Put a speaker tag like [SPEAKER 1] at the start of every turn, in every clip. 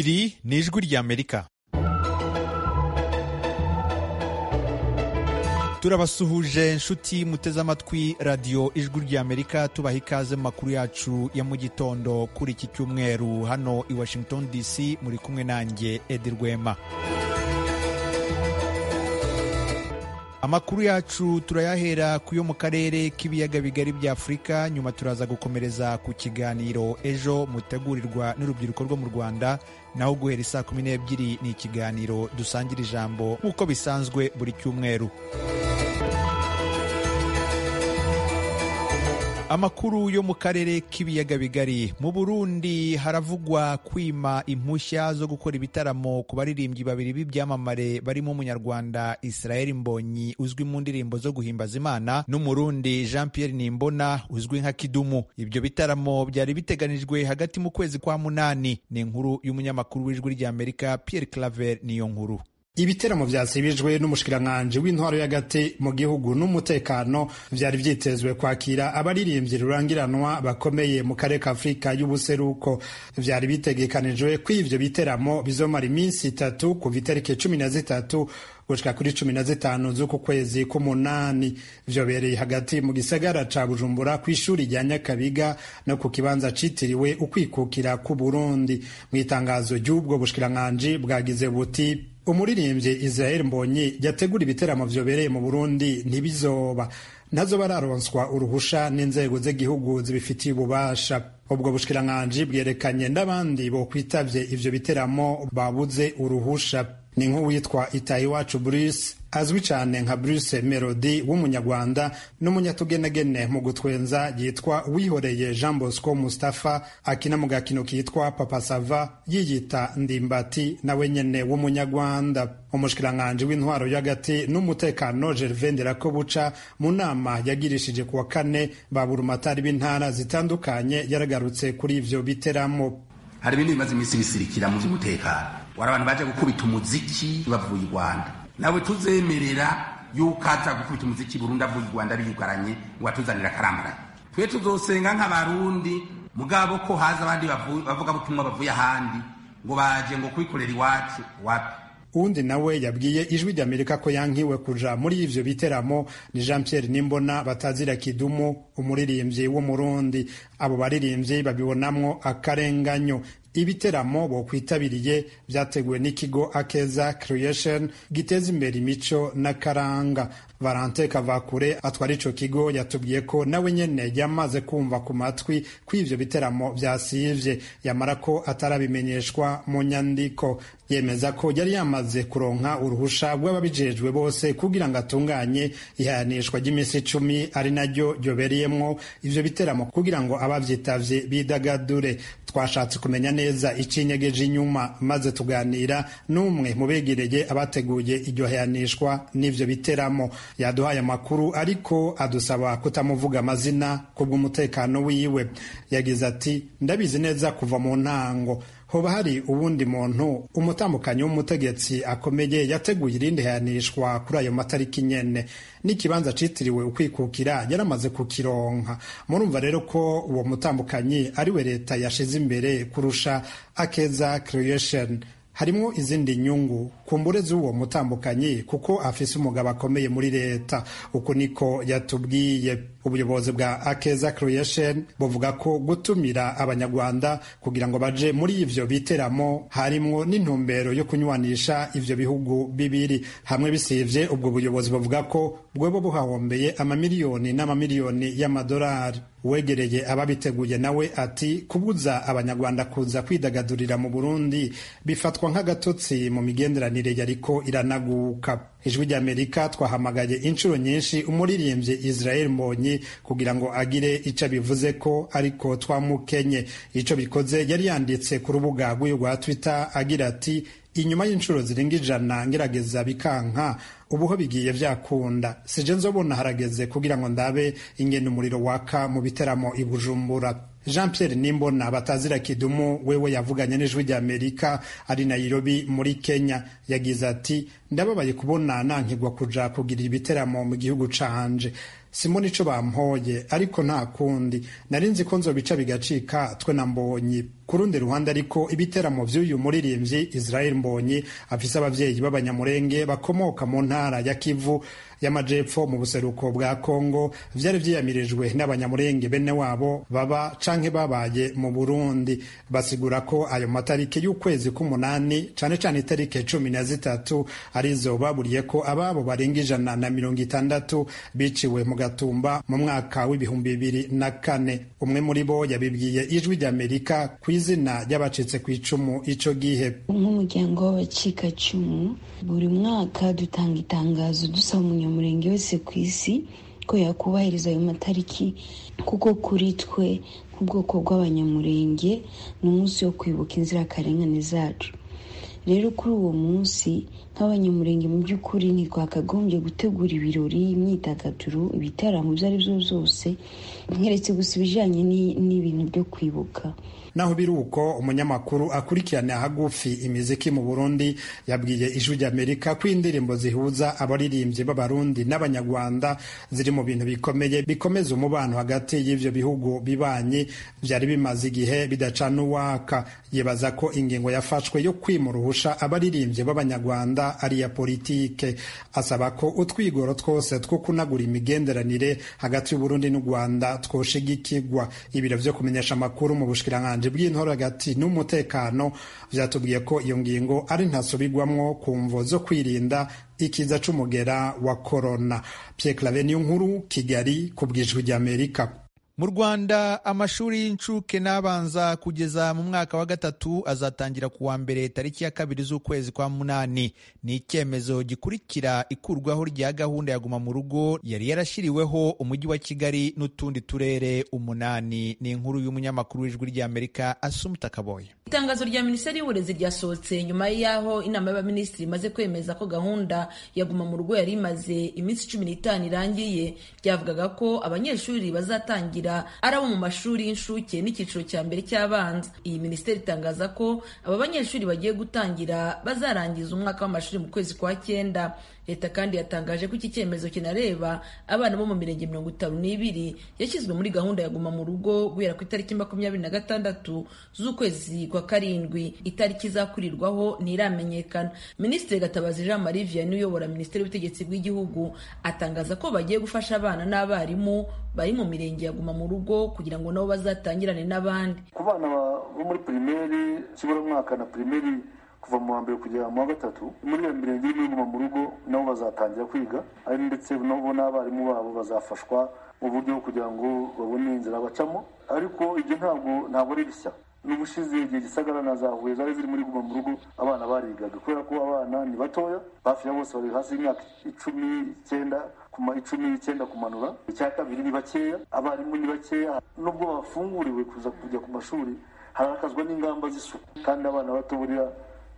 [SPEAKER 1] Ijwi ry'Amerika turabasuhuje inshuti muteze amatwi radiyo ijwi ry'amerika tubaha ikaze mu makuru yacu ya mu gitondo kuri iki cyumweru hano i washington dc muri kumwe nanjye edi rwema amakuru yacu turayahera ku yo mu karere k'ibiyaga bigari bya afurika nyuma turaza gukomereza ku kiganiro ejo mutegurirwa n'urubyiruko rwo mu rwanda naho guhera isaa kumi n'ebyiri ni ikiganiro dusangira ijambo nk'uko bisanzwe buri cyumweru amakuru yo mu karere k'ibiyaga bigari mu burundi haravugwa kwima impushya zo gukora ibitaramo ku baririmbyi babiri b'ibyamamare barimo umunyarwanda israel mbonyi uzwi mu ndirimbo zo guhimbaza imana n'umurundi jean pierre nimbona uzwi nka kidumu ibyo bitaramo byari biteganijwe hagati mu kwezi kwa munani ni inkuru y'umunyamakuru w'ijwi ry'amerika pierre claver niyo nkuru
[SPEAKER 2] Ibiteramo vyasibijwe n'umushikiranganje w'intwaro y'agati mu gihugu n'umutekano vyari vyitezwe kwakira abaririmbyi rurangiranwa bakomeye mu karere ka Afurika y'ubuseruko vyari bitegekanijwe ko ivyo biteramo bizomara iminsi itatu kuva itariki cumi na zitatu gushika kuri cumi na zitanu z'uku kwezi k'umunani vyobereye hagati mu gisagara ca bujumbura ku ishuri rya nyakabiga no ku kibanza citiriwe ukwikukira k'uburundi mw'itangazo ry'ubwo bushikiranganji bwagize buti umuririmbyi israel mbonyi yategura ibiteramo vyobereye mu burundi ntibizoba ntazo bararonswa uruhusha n'inzego z'igihugu zibifitiye ububasha ubwo bushikiranganji bwerekanye n'abandi bokwitavye ivyo biteramo babuze uruhusha ni nk'uwitwa itayiwacu bruce azwi cyane nka bruce melody w'umunyarwanda n'umunyatugenegene mu gutwenza yitwa wihoreye jean bosco mustapha akina mu gakino kitwa papa sava yiyita ndimbati nawe nyene w'umunyarwanda umushikiranganji w'intwaro y'agati n'umutekano gervain derakobuca mu nama yagirishije kuwa kane ba burumatari b'intara zitandukanye yaragarutse kuri ivyo biteramo
[SPEAKER 3] hari ibintu bimaze iminsi bisirikira mu by'umutekano wari abantu baje gukubita umuziki bavuye i rwanda nawe tuzemerera yuko aza gukubita umuziki burundu avuye i rwanda biyugaranye ngo atuzanire akaramaraye twe tuzosenga nk'abarundi mugabo ko haza abandi bavugabutumwa bavuye ahandi ngo baje ngo kubikorera iwacu wapi
[SPEAKER 2] uwundi nawe yabwiye ijwi ry'amerika ko yankiwe kuja muri ivyo biteramo ni jean pierre nimbona batazira kidumu umuririmbyi w'umurundi abo baririmbyi babibonamwo akarenganyo ibiteramo bokwitabiriye byateguwe n'ikigo akeza creation giteza imbere imico n'akaranga valante kavakure atwara ico kigo yatubwiye ko nawe nyene yamaze kumva ku matwi ko ivyo biteramo vyasivye yamara ko atarabimenyeshwa mu nyandiko yemeza ko yari yamaze kuronka uruhusha rw'ababijejwe bose kugira ngo atunganye ihanishwa ry'iminsi icumi ari naryo ryobereyemwo ivyo biteramo kugira ngo abavyitavye bidagadure twashatse kumenya neza icinyegeje inyuma maze tuganira n'umwe mu begereye abateguye iryo hanishwa n'ivyo biteramo yaduhaye amakuru ariko adusaba kutamuvuga amazina kubw'umutekano wiwe yagize ati ndabizi neza kuva mu ntango hoba hari uwundi muntu umutambukanyi w'umutegetsi akomeye yateguye irindi hanishwa kuri ayo matariki nyene n'ikibanza citiriwe ukwikukira yaramaze kukironka murumva rero ko uwo mutambukanyi ari we leta yashize imbere kurusha akeza creation harimwo izindi nyungu kumbure z'uwo mutambukanyi kuko afise umugabo akomeye muri leta uko niko yatubwiye ubuyobozi bwa akeza creation buvuga ko gutumira abanyarwanda kugira ngo baje muri ivyo biteramo harimwo n'intumbero yo kunywanisha ivyo bihugu bibiri hamwe bisivye ubwo buyobozi buvuga ko bwoba buhahombeye amamiliyoni n'amamiliyoni y'amadolari wegereye ababiteguye nawe ati kubuza abanyarwanda kuza kwidagadurira mu burundi bifatwa nk'agatotsi mu migenderanire yariko iranaguka ijwi ry'amerika twahamagaye inshuro nyinshi umuririmbyi israel mbonyi kugira ngo agire ico abivuze ko ariko twamukenye ico bikoze yari yanditse ku rubuga rw'uyu rwa twitter agira ati inyuma y'inshuro zirenga ijana ngerageza bikanka ubuho bigiye byakunda sije nzobona harageze kugira ngo ndabe ingene umuriro waka mu biteramo i bujumbura jean pierre nimbona batazira kidumu wewe yavuganye n'ijwi ry'amerika ari nayirobi muri kenya yagize ati ndababaye kubona nankigwa kuja kugira ibiteramo mu gihugu canje simoni ico bampoye ariko nta kundi nari nzi ko nzobica bigacika twe na mbonyi ku rundi ruhande ariko ibiteramo vy'uyu muririmbyi israel mbonyi afise abavyeyi b'abanyamurenge bakomoka mu ntara ya kivu y'amajepfo mu buseruko bwa kongo vyari vyiyamirijwe n'abanyamurenge bene wabo baba canke babaye mu burundi basigura ko ayo matariki y'ukwezi k'umunani cane cane itariki cumi na zitatu arizo baburiye ko ababo barenga ijana na mirongo itandatu biciwe mu gatumba mu mwaka w'ibihumbi bibiri na kane umwe muri bo yabibwiye ijwi ry'amerika ku izina ry'abacitse ku icumu ico gihe
[SPEAKER 4] nk'umuryango w'abacikacumu buri mwaka dutanga itangazo dusaba umunyamurenge wese ku isi ko yakubahiriza ayo matariki kuko kuri twe nk'ubwoko bw'abanyamurenge ni umunsi wo kwibuka inzirakarengane zacu rero kuri uwo munsi nk'abanyamurenge mu by'ukuri ntitwakagombye gutegura ibirori imyidagaduro ibitaramo ibyo ari byo byose nk'eretse gusa ibijyanye n'ibintu byo kwibuka
[SPEAKER 2] naho biri uko umunyamakuru akurikirana hagufi imiziki mu burundi yabwiye ijwi ry'amerika ko indirimbo zihuza abaririmbyi b'abarundi n'abanyarwanda ziri mu bintu bikomeye bikomeza umubano hagati y'ivyo bihugu bibanye vyari bimaze igihe bidacana uwaka yibaza ko ingingo yafashwe yo kwimuruhusha abaririmbyi b'abanyarwanda ari iya politike asaba ko utwigoro twose two kunagura imigenderanire hagati y'uburundi n'u rwanda twoshigikigwa ibiro vyo kumenyesha amakuru mu bushikiranganji bw'intora hagati n'umutekano vyatubwiye ko iyo ngingo ari ntasubirwamwo ku mvo zo kwirinda ikiza c'umugera wa korona Pierre Claver niyo nkuru Kigali ku bwijwi ry'Amerika
[SPEAKER 1] mu rwanda amashuri y'incuke n'abanza kugeza mu mwaka wa gatatu azatangira ku wa mbere tariki ya kabiri z'ukwezi kwa munani ni icyemezo gikurikira ikurwaho rya gahunda ya guma mu rugo yari yarashyiriweho umujyi wa kigali n'utundi turere umunani ni inkuru y'umunyamakuru w'ijwi ry'amerika asumuta kaboye
[SPEAKER 5] itangazo rya minisiteri y'uburezi ryasohotse nyuma y'aho inama y'abaminisitiri imaze kwemeza ko gahunda ya guma mu rugo yari imaze iminsi cumi n'itanu irangiye byavugaga ko abanyeshuri bazatangira ari abo mu mashuri y'incuke n'icyiciro cya mbere cy'abanza iyi minisiteri itangaza ko aba banyeshuri bagiye gutangira bazarangiza umwaka w'amashuri mu kwezi kwa cyenda leta kandi yatangaje ko iki cyemezo kinareba abana bo mu mirenge mirongo itanu n'ibiri yashyizwe muri gahunda ya guma mu rugo guhera ku itariki makumyabiri na gatandatu z'ukwezi kwa karindwi itariki izakurirwaho ntiramenyekana minisitiri gatabazi jean marie vianney uyobora minisiteri y'ubutegetsi bw'igihugu atangaza ko bagiye gufasha abana n'abarimu bari mu mirenge ya guma mu rugo kugira ngo nabo bazatangirane n'abandi
[SPEAKER 6] ku bana bo muri pirimeri ikiburamwaka na pirimeri kuva mu wa mbere kugera mu wa gatatu muri iyo mirenge y'iguma mu rugo nabo bazatangira kwiga ari ndetse nabo n'abarimu babo bazafashwa mu buryo kugira ngo babone inzira bacamo ariko ibyo ntabwo ntabwo ari bishya n'ubushize igihe gisagara na za huye zari ziri muri guma mu rugo abana barigaga kubera ko abana ni batoya hafi ya bose bari hasi y'imyaka icumi icyenda kuma icumi n'icyenda kumanura icya kabiri ni bakeya abarimu ni bakeya nubwo bafunguriwe kuza kujya ku mashuri harakazwa n'ingamba z'isuku kandi abana bato buriya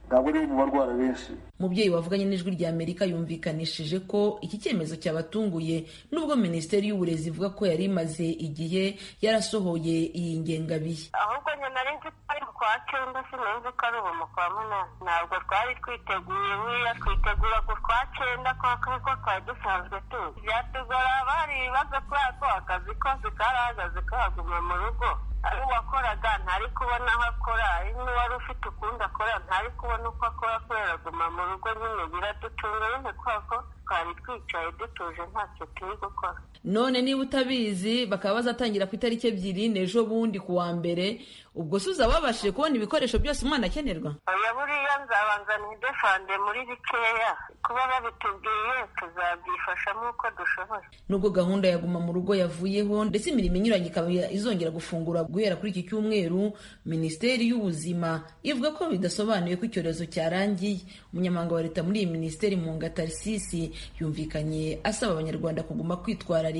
[SPEAKER 6] ntabwo ari mu barwara benshi
[SPEAKER 5] umubyeyi wavuganye n'ijwi rya amerika yumvikanishije ko iki cyemezo cyabatunguye nubwo minisiteri y'uburezi ivuga ko yari imaze igihe yarasohoye iyi ngengabihe
[SPEAKER 7] ahubwo nyuma nzi ko ari kwa cyenda sinumva ko ari ubu kwa munani ntabwo twari twiteguye buriya twitegura ku kwa cyenda kuko twari dusanzwe tuzi byatugora bari ibibazo kubera ko akazi kose karahagaze kahaguma mu rugo ari uwakoraga ntari kubona aho akora ari n'uwari ufite ukundi akora ntari kubona uko akora kubera guma mu rugo nyine biradutunga nyine kubera ko twari twicaye dutuje ntacyo turi gukora
[SPEAKER 5] none niba utabizi bakaba bazatangira ku itariki ebyiri n'ejo bundi ku wa mbere ubwo se uzababashije kubona ibikoresho byose umwana akenerwa
[SPEAKER 7] oya buriya nzabanza nidefande muri bikeya kuba babitubwiye tuzabyifasha nk'uko dushoboye
[SPEAKER 5] nubwo gahunda ya guma mu rugo yavuyeho ndetse imirimo inyuranye ikaba izongera gufungura guhera kuri iki cyumweru minisiteri y'ubuzima ivuga ko bidasobanuye ko icyorezo cyarangiye umunyamabanga wa leta muri iyi minisiteri mu ngatarisisi yumvikanye asaba abanyarwanda kuguma kwitwara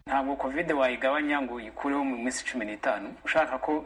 [SPEAKER 8] ntabwo kovide wayigabanya ngo uyikureho mu minsi cumi n'itanu ushaka ko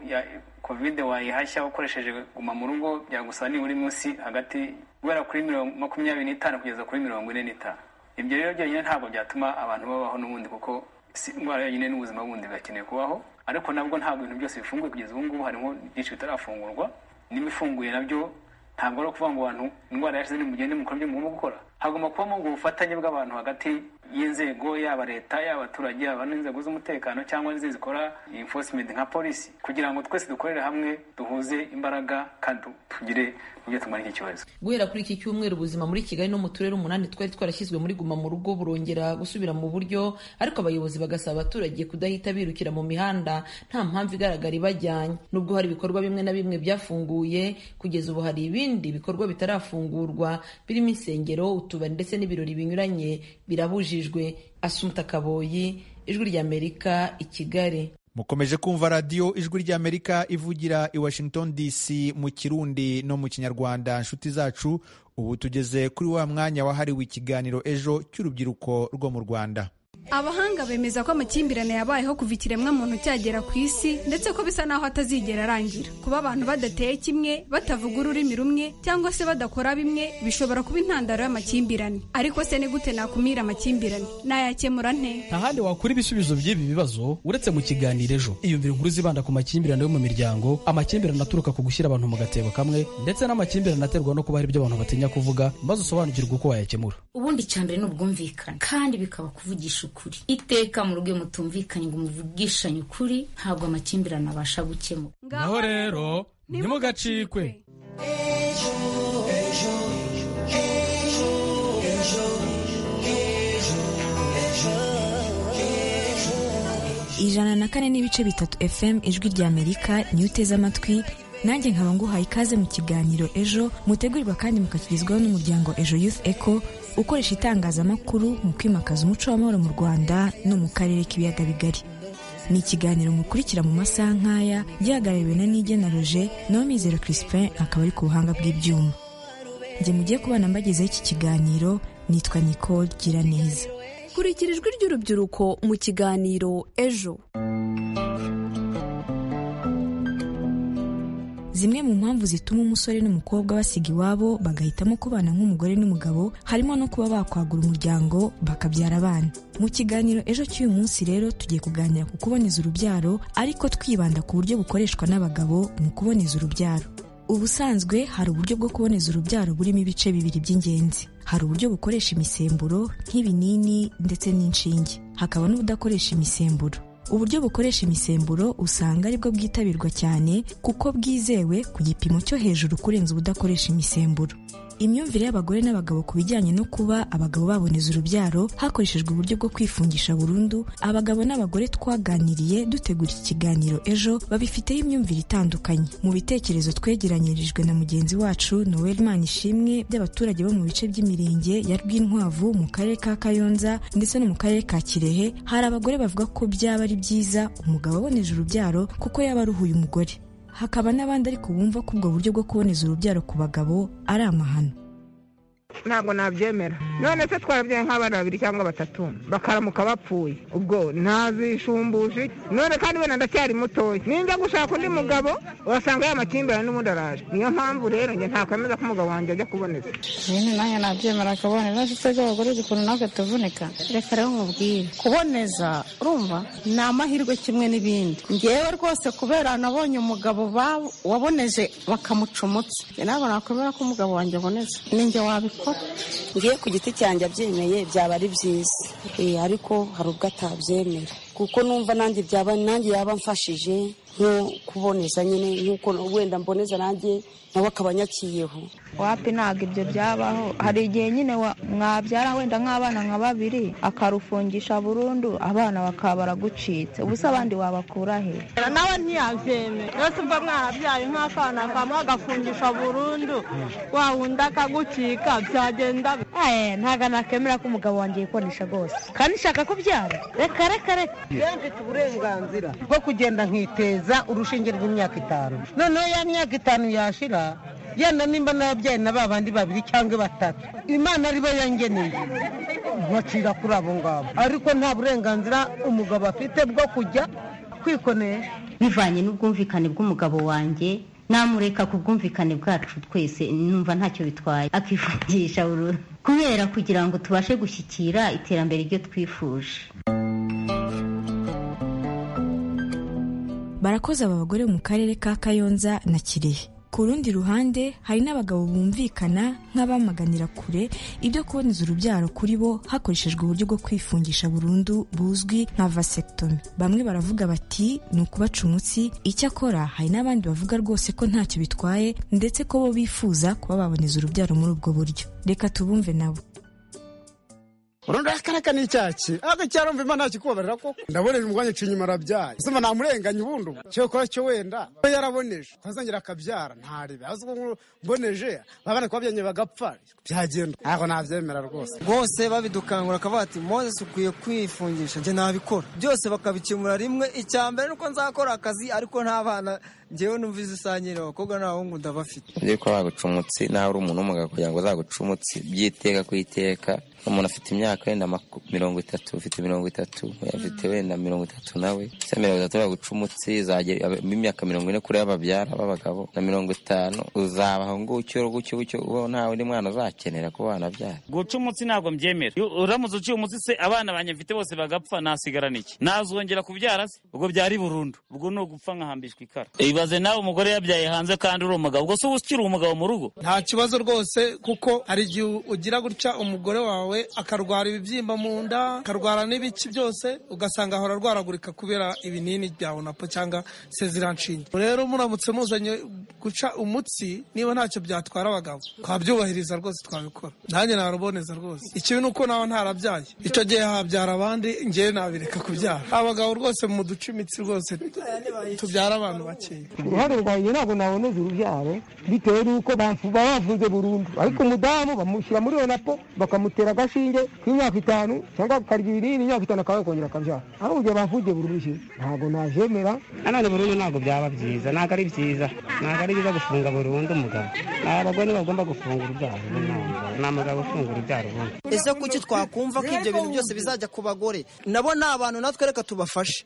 [SPEAKER 8] kovide wayihashya ukoresheje guma mu rugo byagusaba nibura munsi hagati guhera kuri makumyabiri n'itanu kugeza kuri mirongo ine n'itanu ibyo rero byonyine ntabwo byatuma abantu babaho n'ubundi kuko si indwara yonyine n'ubuzima bundi birakeneye kubaho ariko nabwo ntabwo ibintu byose bifunguye kugeza ubu ngubu harimo byinshi bitarafungurwa n'ibifunguye nabyo ntabwo ari ukuvuga ngo abantu indwara yashize nimugende mukora ibyo mugomba gukora hagomba kubamo ubwo bufatanye bw'abantu hagati y'inzego yaba leta yaba abaturage yaba n'inzego z'umutekano cyangwa n'izindi zikora enforcement nka polisi kugira ngo twese dukorere hamwe duhuze imbaraga kandi tugire ibyo tumara iki kibazo
[SPEAKER 5] guhera kuri iki cyumweru ubuzima muri kigali no mu turere umunani twari twarashyizwe muri guma mu rugo burongera gusubira mu buryo ariko abayobozi bagasaba abaturage kudahita birukira mu mihanda nta mpamvu igaragara ibajyanye nubwo hari ibikorwa bimwe na bimwe byafunguye kugeza ubu hari ibindi bikorwa bitarafungurwa birimo insengero utubari ndetse n'ibirori binyuranye birabujijwe asumuta kaboyi ijwi ry'amerika i kigali
[SPEAKER 1] mukomeje kumva radiyo ijwi ry'amerika ivugira i washington dc mu kirundi no mu kinyarwanda inshuti zacu ubu tugeze kuri wa mwanya wahariwe ikiganiro ejo cy'urubyiruko rwo mu rwanda
[SPEAKER 9] abahanga bemeza ko amakimbirane yabayeho kuva ikiremwa muntu cyagera ku isi ndetse ko bisa n'aho atazigera arangira kuba abantu badateye kimwe batavuga ururimi rumwe cyangwa se badakora bimwe bishobora kuba intandaro y'amakimbirane ariko se ni gute nakumira amakimbirane nayakemura nte
[SPEAKER 10] nta handi wakura ibisubizo by'ibi bibazo uretse mu kiganiro ejo iyumvire inkuru zibanda ku makimbirane yo mu miryango amakimbirane aturuka ku gushyira abantu mu gatebo kamwe ndetse n'amakimbirane aterwa no kuba hari ibyo abantu batinya kuvuga maze usobanukirwe uko wayakemura
[SPEAKER 11] ubundi cyambere ni ubwumvikane kandi bikaba kuvugisha ukuri iteka mu rugo mutumvikanye ngo muvugishanye ukuri ntabwo amakimbirane abasha gukemura
[SPEAKER 10] naho rero ntimugacikwe ejo ejo ejo
[SPEAKER 12] ejo ijana na kane n'ibice bitatu fm ijwi rya amerika niyo uteze amatwi nanjye nkaba nguhaye ikaze mu kiganiro ejo mutegurirwa kandi mukakigezwaho n'umuryango ejo youth eco ukoresha itangazamakuru mu kwimakaza umuco w'amahoro mu rwanda no mu karere k'ibiyaga bigari ni ikiganiro mukurikira mu masaha nk'aya gihagarariwe na nigena roje naho mizero crispin akaba ari ku buhanga bw'ibyuma njye mugiye kubana mbagezeho iki kiganiro nitwa nicole gira neza
[SPEAKER 13] kurikira ijwi ry'urubyiruko mu kiganiro ejo
[SPEAKER 12] zimwe mu mpamvu zituma umusore n'umukobwa basiga iwabo bagahitamo kubana nk'umugore n'umugabo harimo no kuba bakwagura umuryango bakabyara abana mu kiganiro ejo cy'uyu munsi rero tugiye kuganira ku kuboneza urubyaro ariko twibanda ku buryo bukoreshwa n'abagabo mu kuboneza urubyaro ubusanzwe hari uburyo bwo kuboneza urubyaro burimo ibice bibiri by'ingenzi hari uburyo bukoresha imisemburo nk'ibinini ndetse n'inshinge hakaba n'ubudakoresha imisemburo uburyo bukoresha imisemburo usanga aribwo bwitabirwa cyane kuko bwizewe ku gipimo cyo hejuru kurenza ubudakoresha imisemburo imyumvire y'abagore n'abagabo ku bijyanye no kuba abagabo baboneza urubyaro hakoreshejwe uburyo bwo kwifungisha burundu abagabo n'abagore twaganiriye dutegura iki kiganiro ejo babifiteho imyumvire itandukanye mu bitekerezo twegeranyirijwe na mugenzi wacu noel manishimwe by'abaturage bo mu bice by'imirenge ya rwinkwavu mu karere ka kayonza ndetse no mu karere ka kirehe hari abagore bavuga ko byaba ari byiza umugabo aboneje urubyaro kuko yaba aruhuye umugore hakaba n'abandi ariko bumva ko ubwo buryo bwo kuboneza urubyaro ku bagabo ari amahano
[SPEAKER 14] ntabwo nabyemera none se twabyaye nk'abana babiri cyangwa batatu bakaramuka bapfuye ubwo ntazishumbushi none kandi wenda ndacyari mutoya ninjya gushaka undi mugabo urasanga y'amakimbirane n'ubundi araje niyo mpamvu rero njye ntakwemeza ko umugabo wanjye ajya kuboneza
[SPEAKER 15] nyine nanjye nabyemera akaboneza ndetse by'abagore ukuntu natwe tuvunika reka rero nkubwire kuboneza urumva ni amahirwe kimwe n'ibindi ngewe rwose kubera nabonye umugabo waboneje bakamuca umutsi ntabwo nakwemera ko umugabo wanjye aboneza ninjye wabikora
[SPEAKER 16] ngiye ku giti cyanjye abyemeye byaba ari byiza ariko hari ubwo atabyemera kuko numva nanjye byaba nanjye yaba amfashije nko kuboneza nyine nk'uko wenda mboneza nanjye nawe akaba anyakiyeho
[SPEAKER 17] wapi ntabwo ibyo byabaho hari igihe nyine mwabyara wenda nk'abana nka babiri akarufungisha burundu abana bakaba baragucitse ubusa abandi wabakura he
[SPEAKER 7] nawe ntiyabyemera rwose ubwo mwarabyaye nk'akana kamwe agafungisha burundu wa wundi akagucika byagenda
[SPEAKER 18] ntabwo nakemera ko umugabo wanjye yikonesha rwose kandi nshaka kubyara reka reka reka
[SPEAKER 19] mfite uburenganzira bwo kugenda nkiteza urushinge rw'imyaka itanu noneho ya myaka itanu yashira yenda nimba n'ababyeyi na ba bandi babiri cyangwa batatu imana aribo yangeneye nkacira kuri abo ngabo ariko nta burenganzira umugabo afite bwo kujya kwikonesha
[SPEAKER 20] bivanye n'ubwumvikane bw'umugabo wanjye namureka ku bwumvikane bwacu twese numva ntacyo bitwaye akifungisha burundu kubera kugira ngo tubashe gushyikira iterambere ryo twifuje
[SPEAKER 12] barakoze aba bagore mu karere ka kayonza na kirehe ku rundi ruhande hari n'abagabo bumvikana nk'abamaganira kure ibyo kuboneza urubyaro kuri bo hakoreshejwe uburyo bwo kwifungisha burundu buzwi nka vasectomy bamwe baravuga bati ni ukubaca umutsi icyakora hari n'abandi bavuga rwose ko ntacyo bitwaye ndetse ko bo bifuza kuba baboneza urubyaro muri ubwo buryo reka tubumve nabo
[SPEAKER 3] urundi akaraka ni icyaki ariko cyarumva imana yakikubabarira koko ndaboneje umugwanyi nca inyuma arabyaye usoma namurenganye ubundi ubu cyo kora cyo wenda we yaraboneje atazongera akabyara ntarebe azi ko mboneje babana kubabyanye bagapfa byagenda ntabwo nabyemera rwose
[SPEAKER 21] bose babidukangura akavuga ati mose ukwiye kwifungisha njye nabikora byose bakabikemura rimwe icya mbere nuko nzakora akazi ariko nta bana ngewe numva izisangire abakobwa n'abahungu ndabafite
[SPEAKER 22] ngiye ko baguca umutsi nawe uri umuntu w'umugabo kugira ngo uzaguca umutsi byiteka ku iteka umuntu afite imyaka wenda mirongo itatu ufite mirongo itatu afite wenda mirongo itatu nawe se mirongo itatu baguca umutsi imyaka mirongo ine kuri y'ababyara b'abagabo na mirongo itanu uzabaho gutyo gutyo gutyo ubaho nta wundi mwana uzakenera kuba wanabyara
[SPEAKER 23] guca umutsi ntabwo mbyemera Iyo uramutse uciye umutsi se abana banjye mfite bose bagapfa nasigarana iki nazongera kubyara se ubwo byari burundu ubwo ni ugupfa nkahambishwa ikara ibaze nawe umugore yabyaye hanze kandi uri umugabo ubwo se uba ukiri umugabo mu rugo
[SPEAKER 21] nta kibazo rwose kuko hari igihe ugira gutya umugore wawe akarwara ibibyimba mu nda akarwara n'ibiki byose ugasanga ahora arwaragurika kubera ibinini bya onapo cyangwa seziranshinge rero muramutse muzanye guca umutsi niba ntacyo byatwara abagabo twabyubahiriza rwose twabikora nanjye naruboneza rwose ikibi ni uko nawe ntarabyaye icyo gihe habyara abandi ngewe nabireka kubyara abagabo rwose mu duca imitsi rwose tubyara abantu bakeya
[SPEAKER 24] uruhare rwanjye ntabwo naboneza urubyaro bitewe n'uko baba bafunze burundu ariko umudamu bamushyira muri onapo bakamutera agashinge k'imyaka itanu cyangwa akarya ibinini imyaka itanu akaba yakongera akabyara aho urugero bafungiye burundu ntabwo nabyemera
[SPEAKER 25] nanone burundu ntabwo byaba byiza ntabwo ari byiza ntabwo ari byiza gufunga burundu umugabo ni abagore ntibagomba gufunga urubyaro ni umugabo ufunga urubyaro ubundi
[SPEAKER 21] ese kuki twakumva ko ibyo bintu byose bizajya ku bagore nabo ni abantu natwe reka tubafashe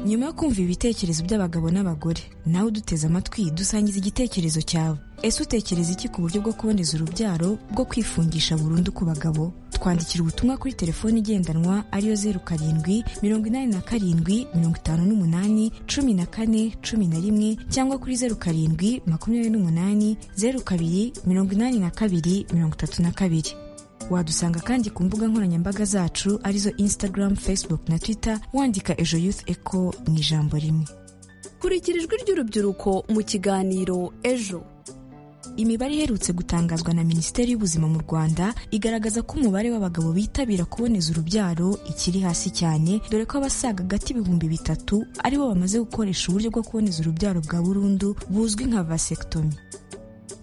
[SPEAKER 12] nyuma yo kumva ibitekerezo by'abagabo n'abagore nawe uduteze amatwi dusangiza igitekerezo cyawe ese utekereza iki ku buryo bwo kuboneza urubyaro bwo kwifungisha burundu ku bagabo twandikira ubutumwa kuri telefoni igendanwa ariyo zeru karindwi mirongo inani na karindwi mirongo itanu n'umunani cumi na kane cumi na rimwe cyangwa kuri zeru karindwi makumyabiri n'umunani zeru kabiri mirongo inani na kabiri mirongo itatu na kabiri wadusanga kandi ku mbuga nkoranyambaga zacu arizo instagram facebook na twitter wandika ejo youth eco mu ijambo rimwe
[SPEAKER 13] kurikira ijwi ry'urubyiruko mu kiganiro ejo
[SPEAKER 12] imibare iherutse gutangazwa na minisiteri y'ubuzima mu rwanda igaragaza ko umubare w'abagabo bitabira kuboneza urubyaro ikiri hasi cyane dore ko abasaga agati ibihumbi bitatu aribo bamaze gukoresha uburyo bwo kuboneza urubyaro bwa burundu buzwi nka vasectomy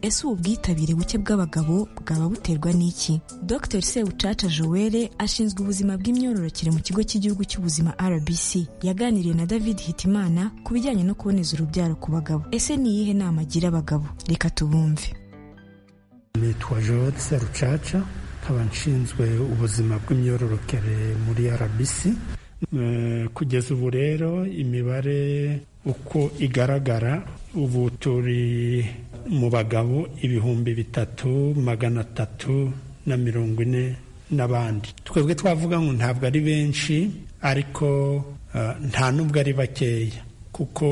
[SPEAKER 12] ese ubu bwitabire buke bw'abagabo bwaba buterwa n'iki dr sebucaca joelle ashinzwe ubuzima bw'imyororokere mu kigo cy'igihugu cy'ubuzima rbc yaganiriye na david hitimana ku bijyanye no kuboneza urubyaro ku bagabo ese ni iyihe nama agira abagabo reka tubumve
[SPEAKER 26] nitwa joelle sebucaca nkaba nshinzwe ubuzima bw'imyororokere muri rbc kugeza ubu rero imibare uko igaragara ubu turi mu bagabo ibihumbi bitatu magana atatu na mirongo ine n'abandi twebwe twavuga ngo ntabwo ari benshi ariko nta n'ubwo ari bakeya kuko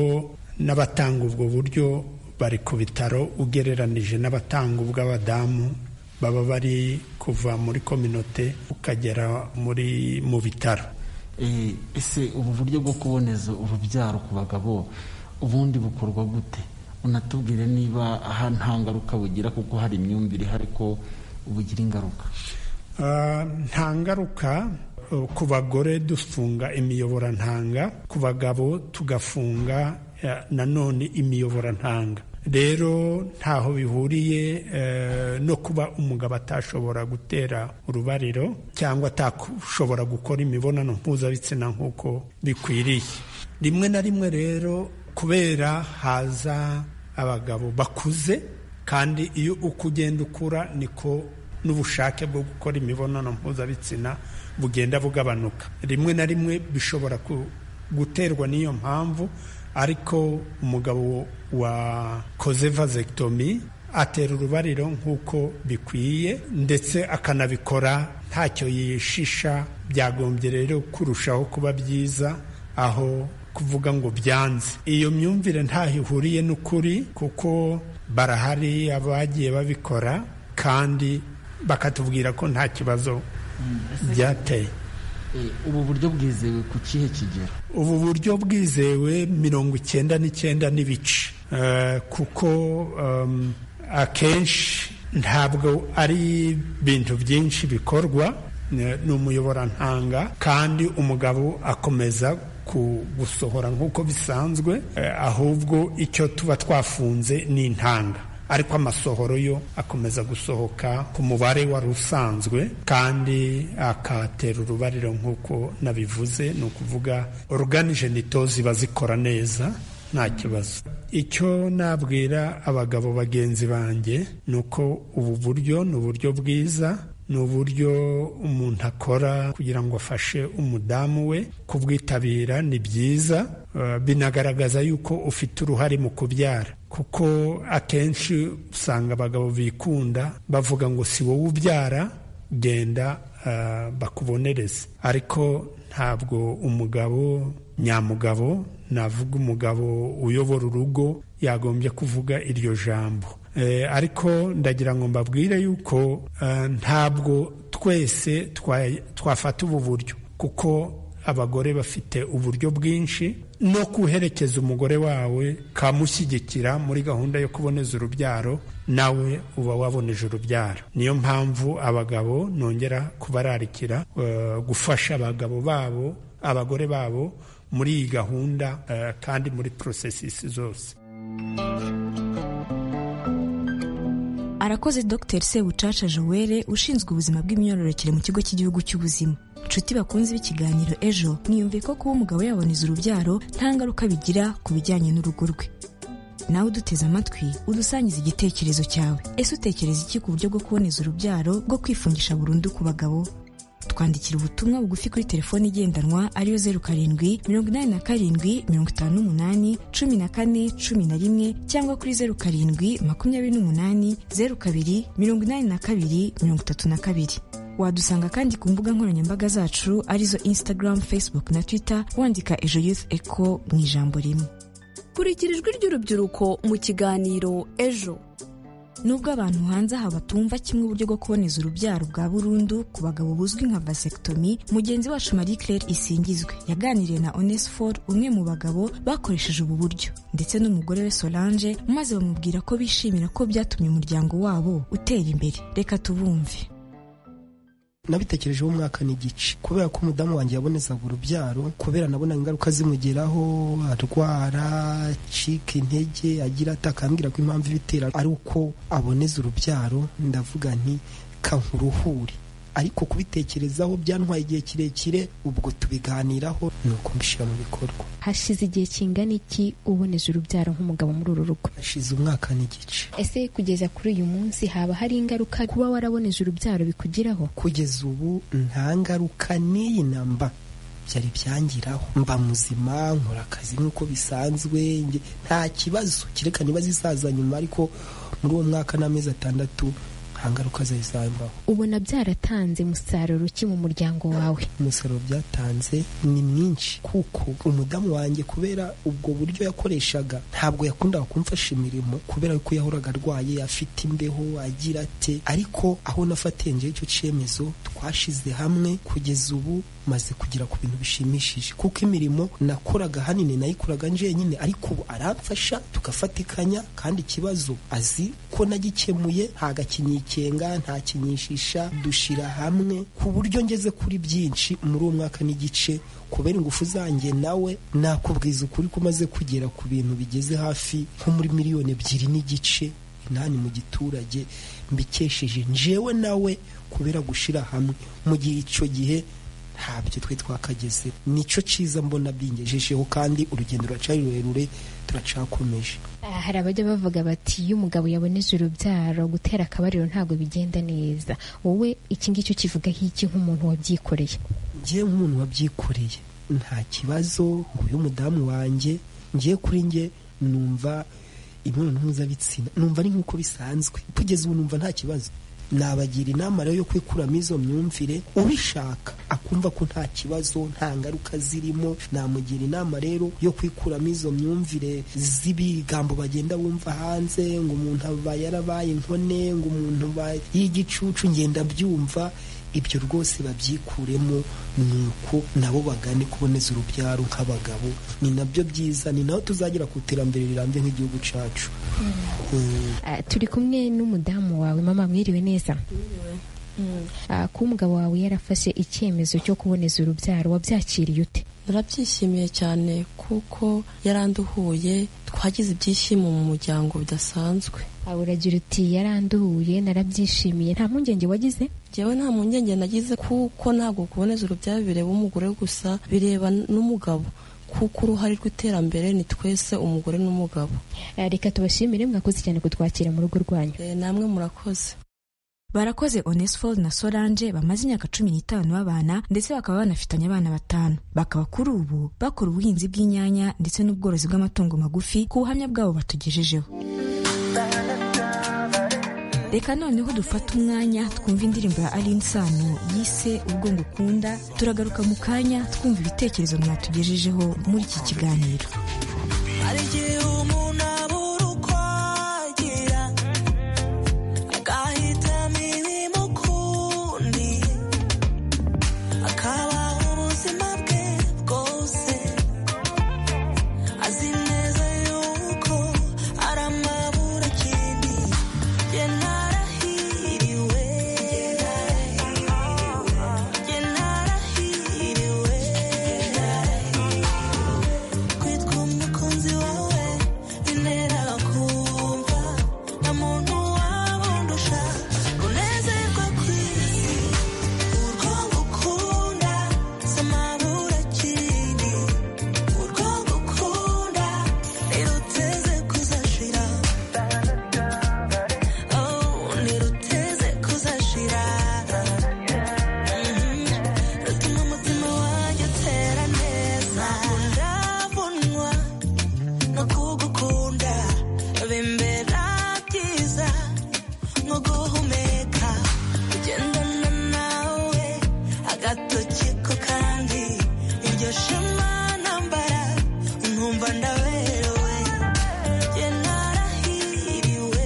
[SPEAKER 26] n'abatanga ubwo buryo bari ku bitaro ugereranije n'abatanga ubw'abadamu baba bari kuva muri kominote ukagera muri mu bitaro
[SPEAKER 27] ese ubu buryo bwo kuboneza urubyaro ku bagabo ubundi bukorwa gute unatubwire niba aha nta ngaruka bugira kuko hari imyumvire ihari ko bugira ingaruka
[SPEAKER 26] nta ngaruka ku bagore dufunga imiyoborantanga ku bagabo tugafunga nanone imiyoborantanga rero ntaho bihuriye no kuba umugabo atashobora gutera urubariro cyangwa atashobora gukora imibonano mpuzabitsina nk'uko bikwiriye rimwe na rimwe rero kubera haza abagabo bakuze kandi iyo uko ugenda ukura niko n'ubushake bwo gukora imibonano mpuzabitsina bugenda bugabanuka rimwe na rimwe bishobora guterwa n'iyo mpamvu ariko umugabo wakoze vasectomy atera urubariro nk'uko bikwiye ndetse akanabikora ntacyo yishisha byagombye rero kurushaho kuba byiza aho kuvuga ngo byanze iyo myumvire ntaho ihuriye n'ukuri kuko barahari abagiye babikora kandi bakatubwira ko nta kibazo byateye
[SPEAKER 27] ubu buryo bwizewe ku kihe kigero
[SPEAKER 26] ubu buryo bwizewe mirongo icyenda n'icyenda n'ibice Eh, kuko em, akenshi ntabwo ari ibintu byinshi bikorwa eh, ni umuyoborantanga kandi umugabo akomeza ku- gusohora nk'uko bisanzwe eh, ahubwo icyo tuba twafunze ni intanga ariko amasohoro yo akomeza gusohoka ku mubare wari usanzwe kandi akatera urubariro nk'uko nabivuze ni ukuvuga organijenito ziba zikora neza nta kibazo icyo nabwira abagabo bagenzi banjye ni uko ubu buryo ni uburyo bwiza ni uburyo umuntu akora kugira ngo afashe umudamu we kubwitabira ni byiza eh, binagaragaza yuko ufite uruhare mu kubyara kuko akenshi usanga abagabo bikunda bavuga ngo si wowe ubyara genda eh, bakubonereze ariko ntabwo umugabo nyamugabo navuga umugabo uyobora urugo yagombye kuvuga iryo jambo Eh, ariko ndagira ngo mbabwire yuko eh, ntabwo twese twa- twafata ubu buryo kuko abagore bafite uburyo bwinshi no kuherekeza umugore wawe kamushyigikira muri gahunda yo kuboneza urubyaro nawe uba waboneje urubyaro niyo mpamvu abagabo nongera kubararikira eh, gufasha abagabo babo abagore babo muri iyi gahunda eh, kandi muri porosesisi zose
[SPEAKER 12] arakoze dr sebucaca joel ushinzwe ubuzima bw'imyororokere mu kigo cy'igihugu cy'ubuzima nshuti bakunze b'ikiganiro ejo niyumviye ko kuba umugabo yaboneza urubyaro nta ngaruka bigira ku bijyanye n'urugo rwe nawe uduteze amatwi udusangiza igitekerezo cyawe ese utekereza iki ku buryo bwo kuboneza urubyaro bwo kwifungisha burundu ku bagabo twandikira ubutumwa bugufi kuri telefone igendanwa ariyo zeru karindwi mirongo inani na karindwi mirongo itanu n'umunani cumi na kane cumi na rimwe cyangwa kuri zeru karindwi makumyabiri n'umunani zeru kabiri mirongo inani na kabiri mirongo itatu na kabiri wadusanga kandi ku mbuga nkoranyambaga zacu arizo instagram facebook na twitter wandika ejo youth eco mu ijambo rimwe
[SPEAKER 13] kurikira ijwi ry'urubyiruko mu kiganiro ejo
[SPEAKER 12] nubwo abantu hanze aha batumva kimwe uburyo bwo kuboneza urubyaro bwa burundu ku bagabo buzwi nka vasectomy mugenzi wacu marie claire isingizwe yaganiriye na onesfor umwe mu bagabo bakoresheje ubu buryo ndetse n'umugore we solange maze bamubwira ko bishimira ko byatumye umuryango wabo utera imbere reka tubumve
[SPEAKER 28] nabitekerejeho umwaka n'igice kubera ko umudamu wanjye yabonezaga urubyaro kubera nabona ingaruka zimugeraho arwara acika intege agira ata akambwira ko impamvu ibitera ari uko aboneza urubyaro ndavuga nti kankuruhure ariko kubitekerezaho byantwaye igihe kirekire ubwo tubiganiraho ni uko mbishyira mu bikorwa
[SPEAKER 2] hashize igihe kingana iki uboneje urubyaro nk'umugabo muri uru rugo
[SPEAKER 28] hashize umwaka n'igice
[SPEAKER 2] ese kugeza kuri uyu munsi haba hari ingaruka kuba waraboneje urubyaro bikugiraho
[SPEAKER 28] kugeza ubu nta ngaruka n'iyi namba byari byangiraho mba muzima nkora akazi nk'uko bisanzwe nge- nta kibazo kereka niba zisaza nyuma ariko muri uwo mwaka n'amezi atandatu nta ngaruka zari zambaho
[SPEAKER 2] ubona byaratanze umusaruro ki mu muryango wawe
[SPEAKER 28] umusaruro byatanze ni mwinshi kuko umudamu wanjye kubera ubwo buryo yakoreshaga ntabwo yakundaga kumfasha imirimo kubera yuko yahoraga arwaye afite imbeho agira ate ariko aho nafatiye njyewe icyo cyemezo twashize hamwe kugeza ubu maze kugera ku bintu bishimishije kuko imirimo nakoraga hanini nayikoraga njyenyine ariko ubu aramfasha tugafatikanya kandi ikibazo azi ko nagikemuye nta gakinyikenga nta kinyishisha dushyira hamwe ku buryo ngeze kuri byinshi muri uwo mwaka n'igice kubera ingufu zanjye nawe nakubwiza ukuri ko umaze kugera ku bintu bigeze hafi nko muri miliyoni ebyiri n'igice inani mu giturage mbikesheje njewe nawe kubera gushyira hamwe mu gihe icyo gihe ntabyo twe twakageze nicyo cyiza mbona bingejejeho kandi urugendo ruracyari rurerure turacakomeje
[SPEAKER 2] Ah, hari abajya bavuga bati iyo umugabo yaboneje urubyaro gutera akabariro ntabwo bigenda neza wowe iki ngicyo kivugaho iki nk'umuntu wabyikoreye
[SPEAKER 28] njyewe nk'umuntu wabyikoreye nta kibazo nguyu umudamu wanjye ngiye kuri njye numva imibonano mpuzabitsina numva ari nk'uko bisanzwe kugeza ubu numva nta kibazo nabagira inama rero yo kwikuramo izo myumvire ubishaka akumva ko nta kibazo nta ngaruka zirimo namugira inama rero yo kwikuramo izo myumvire z'ibigambo bagenda bumva hanze ngo umuntu aba yarabaye inkone ngo umuntu aba y'igicucu ngenda byumva ibyo rwose babyikuremo ni uko nabo bagane kuboneza urubyaro nk'abagabo ni nabyo byiza ni naho tuzagira ku iterambere rirambye nk'igihugu cyacu Mm.
[SPEAKER 18] Ah, turi kumwe n'umudamu wawe mama mwiriwe neza Ah, kuba umugabo wawe yarafashe icyemezo cyo kuboneza urubyaro wabyakiriye ute
[SPEAKER 29] narabyishimiye cyane kuko yaranduhuye twagize ibyishimo mu muryango bidasanzwe
[SPEAKER 18] Ah, uragira uti yaranduhuye narabyishimiye nta mpungenge wagize
[SPEAKER 29] njyewe nta mpungenge nagize kuko ntabwo kuboneza urubyaro bireba umugore gusa bireba n'umugabo kuko uruhare rw'iterambere ni twese umugore n'umugabo
[SPEAKER 18] Ah, reka tubashimire mwakoze cyane kutwakira mu rugo rwanyu
[SPEAKER 29] Eh, namwe murakoze
[SPEAKER 12] barakoze onesphore na solange bamaze imyaka cumi n'itanu babana ndetse bakaba banafitanye abana batanu bakaba kuri ubu bakora ubuhinzi bw'inyanya ndetse n'ubworozi bw'amatungo magufi ku buhamya bwabo batugejejeho reka noneho dufate umwanya twumva indirimbo ya aline sano yise ubwo ngukunda turagaruka mu kanya twumva ibitekerezo mwatugejejeho muri iki kiganiro
[SPEAKER 30] hari igihe umuntu abura uko agira agahitamo imirimo ukundi akabaho ubuzima bwe bwose azi neza yuko ari amabura akindi ye narahiriwe ye narahiriwe kwitwa umukunzi wawe bintera kumva nta muntu wabundusha kunezerwa kw'isi urwo ngukunda si amabura akindi urwo ngukunda ntiruteze kuzashira oh ntiruteze kuzashira Mhm. rutuma umutima wanjye utera neza ndabunwa no kugukunda bimbera byiza nko guhumeka kugendana nawe agatoki ko kandi iryo shema nambara nkumva ndaberewe Jye narahiriwe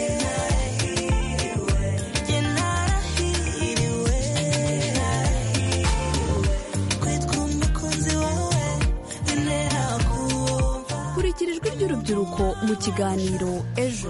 [SPEAKER 30] Jye narahiriwe Jye narahiriwe kwitwa umukunzi wawe bintera kumva
[SPEAKER 13] Kurikira ijwi ry'urubyiruko mu kiganiro ejo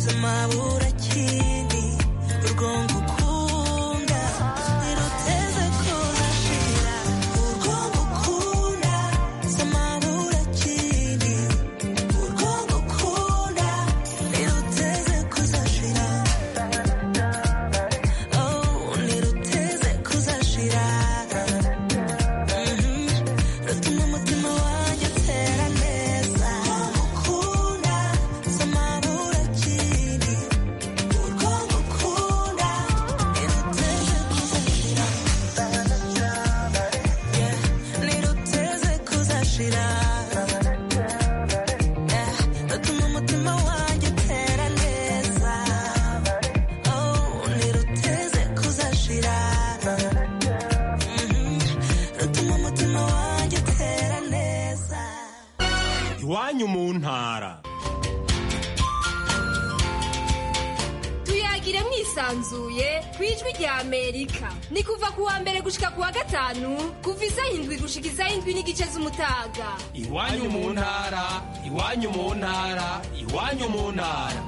[SPEAKER 30] Samabura kindi urwo ngukunda ntiruteze kuzashira urwo ngukunda samabura kindi urwo ngukunda ntiruteze kuzashira oh ntiruteze kuzashira Mhm. rutuma umutima wanjye utera neza ngukunda samabura kindi urwo ngukunda ntiruteze kuzashira Yeah. ntiruteze kuzashira Yeah. rutuma umutima wanjye utera neza oh ntiruteze kuzashira Mhm. rutuma umutima wanjye utera neza
[SPEAKER 31] iwanyu mu ntara
[SPEAKER 32] tuyagire mwisanzuye ku ijwi rya amerika ni kuva ku wa mbere gushika ku wa gatanu kuva izayindwi gushika izayindwi n'igice z'umutaga
[SPEAKER 31] iwanyu mu ntara iwanyu mu ntara iwanyu mu ntara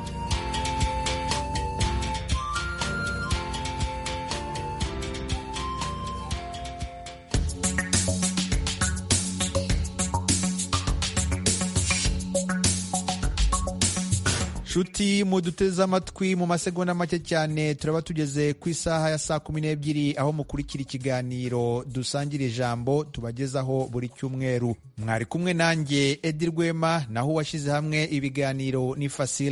[SPEAKER 1] nshuti muduteze amatwi mu masegonda make cyane turaba tugeze ku isaha ya saa kumi n'ebyiri aho mukurikira ikiganiro dusangira ijambo tubagezaho buri cyumweru mwari kumwe nanjye edi rwema naho uwashyize hamwe ibiganiro ni fasile